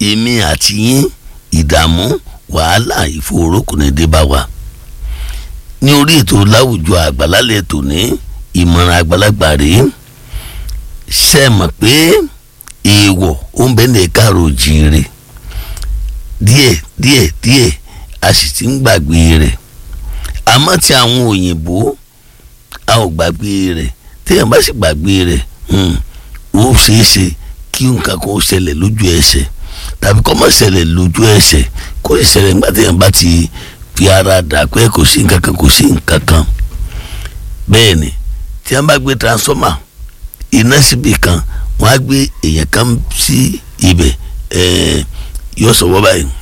èmi àti yín ìdààmú wàhálà ìfòòró kò ní dé bá wa ní orí ètò láwùjọ àgbàlálẹ̀ tòní ìmọ̀ràn àgbàlagbà rèé ṣe mọ̀ pé èèwọ̀ ó ń bẹ ní káàró jíire díẹ̀ díẹ̀ díẹ̀ a sì ti ń gbàgbé rẹ̀ àmọ́ tí àwọn òyìnbó a ò gbàgbé rẹ̀ téèyàn bá sì gbàgbé rẹ̀ ó ṣeé ṣe kí nǹkan kan ó ṣẹlẹ̀ lójú ẹsẹ̀ tàbí kó má ṣẹlẹ̀ lójú ẹsẹ̀ kó sì ṣẹlẹ̀ nígbà téèyàn bá ti fi ara dà pé kò sí nǹkan kan kò sí nǹkan kan bẹ́ẹ̀ ni tí wọ́n bá gbé transformer iná síbi kan wọ́n á gbé èèyàn kan sí ibẹ̀ ẹ̀ẹ́ yóò sọ wọ́n báyìí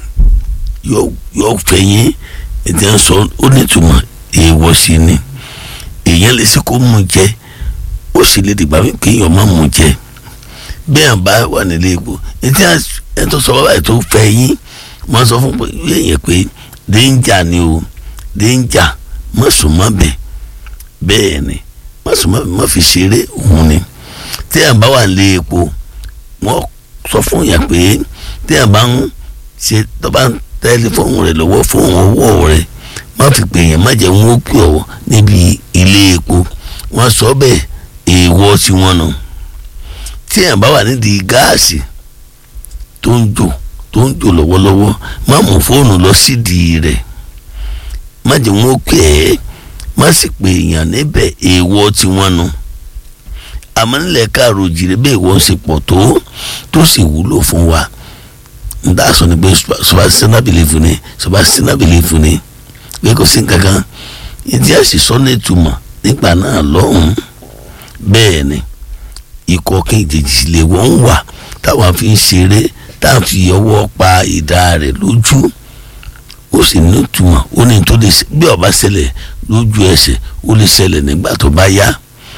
yóò fẹ̀yìn ètò ẹ̀ ń sọ ó nítumọ̀ èèwọ̀ sí ni èèyàn lè ṣe kó mú jẹ ó sì lè dìgbà wípé èèyàn má mú jẹ bẹ́ẹ̀ bá wà nílé epo ètò ẹ̀ tó sọ wọ́n báyìí tó fẹ̀yìn wọ́n sọ fún èèyàn pé déńjà ni o déńjà má sùn má bẹ̀ bẹ́ẹ̀ ni má sùn má bẹ̀ má fi ṣeré òun ni tí ẹ̀ bá wà nílé epo wọ́n sọ fún yàn pé tí ẹ̀ bá ń ṣe tó bá ń tẹlifóònù rẹ̀ lọ́wọ́ fóònù ọwọ́ rẹ̀ má fi pè yẹn má jẹ́ wọn ó pè ọ́ níbi ilé epo wọ́n sọ bẹ́ẹ̀ èèwọ̀ tí wọ́n nù tí ẹ̀ bá wà nídìí gáàsì tó ń jò tó ń jò lọ́wọ́lọ́wọ́ má mú fóònù lọ sídìí rẹ̀ má jẹ́ wọn ó pè ẹ́ má sì pè yàn níbẹ̀ èèwọ̀ tí wọ́n nù àmọ́ nílẹ̀ káàró jìrì bẹ́ẹ̀ wọ́n ṣe pọ̀ tó tó sì wúlò fún wa nda sọ ni pé subasina belief ni subasina belief ni pé kò sí nǹkankan ìdí àṣìṣọ́ ní ìtumọ̀ nígbà náà lọ́hùn bẹ́ẹ̀ ni ikọ̀ kejì lè wọ́n wà táwọn fi ń ṣeré táwọn fi ọwọ́ pa ìdá rẹ̀ lójú ó sì ní ìtumọ̀ ó ní tó lè bí ó bá ṣẹlẹ̀ lójú ẹsẹ̀ ó lè ṣẹlẹ̀ nígbà tó bá yá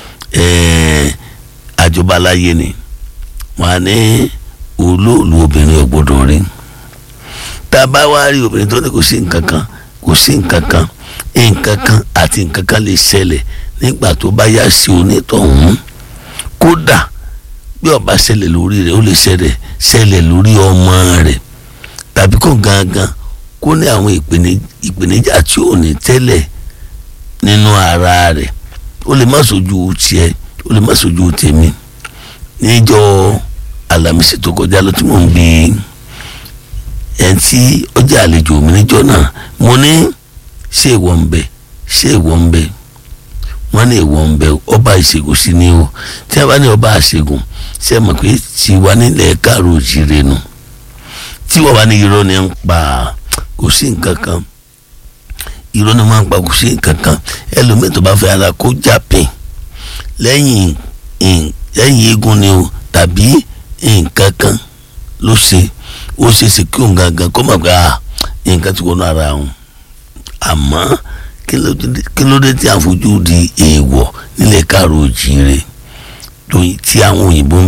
àjọba láyé ni wọn á ní olóòlù obìnrin ò gbọdọ̀ rí tá a bá wá rí obìnrin tó ní kò sí nǹkan kan kò sí nǹkan kan nǹkan kan àti nǹkan kan lè ṣẹlẹ̀ nígbà tó bá yá sí onítọ̀hún kódà bí ó bá ṣẹlẹ̀ lórí rẹ̀ ó lè ṣẹlẹ̀ ṣẹlẹ̀ lórí ọmọ rẹ̀ tàbí kó gangan kó ní àwọn ìpèníjà tí ò ní tẹ́lẹ̀ nínú ara rẹ̀ ó lè má sojú tiẹ̀ ó lè má sojú tèmi níjọ́ alamisi tó kọjá lọ tí mò ń bi ẹn tí ó jẹ́ àlejò mi níjọ́ náà mo ní ṣé ìwọ ń bẹ ṣé ìwọ ń bẹ wọ́n ní ìwọ ń bẹ ọba ìṣègùn sí ni o tí a bá ní ọba ìṣègùn ṣe mọ̀ pé tiwa nílẹ̀ káàró òjìrè nu tí wọ́n bá ní irọ́ ni ń pa kò sí nǹkan kan irọ́ ni máa ń pa kò sí nǹkan kan ẹlòmíì tó bá fẹ́ ara kó jà pín lẹ́yìn lẹ́yìn eégún ni o tàbí nǹkan kan ló ṣe ó ṣe ṣe kí òun gangan kó mọ̀ pé nǹkan ti wọnú ara òun àmọ́ kí ló dé tí a fojú di èèwọ̀ nílẹ̀ káàró òjìire tí àwọn òyìnbó ń